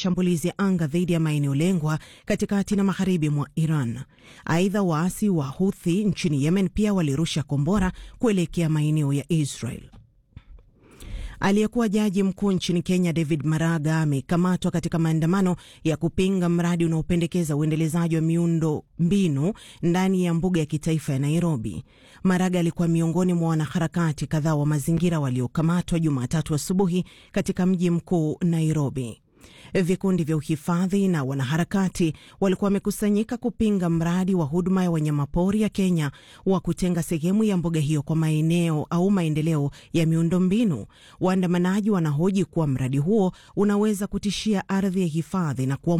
mashambulizi ya anga dhidi ya maeneo lengwa katikati na magharibi mwa Iran. Aidha, waasi wa Houthi nchini Yemen pia walirusha kombora kuelekea maeneo ya Israel. Aliyekuwa jaji mkuu nchini Kenya David Maraga amekamatwa katika maandamano ya kupinga mradi unaopendekeza uendelezaji wa miundo mbinu ndani ya mbuga ya kitaifa ya Nairobi. Maraga alikuwa miongoni mwa wanaharakati kadhaa wa mazingira waliokamatwa Jumatatu asubuhi katika mji mkuu Nairobi. Vikundi vya uhifadhi na wanaharakati walikuwa wamekusanyika kupinga mradi wa huduma ya wanyamapori ya Kenya wa kutenga sehemu ya mbuga hiyo kwa maeneo au maendeleo ya miundombinu. Waandamanaji wanahoji kuwa mradi huo unaweza kutishia ardhi ya hifadhi na kuwa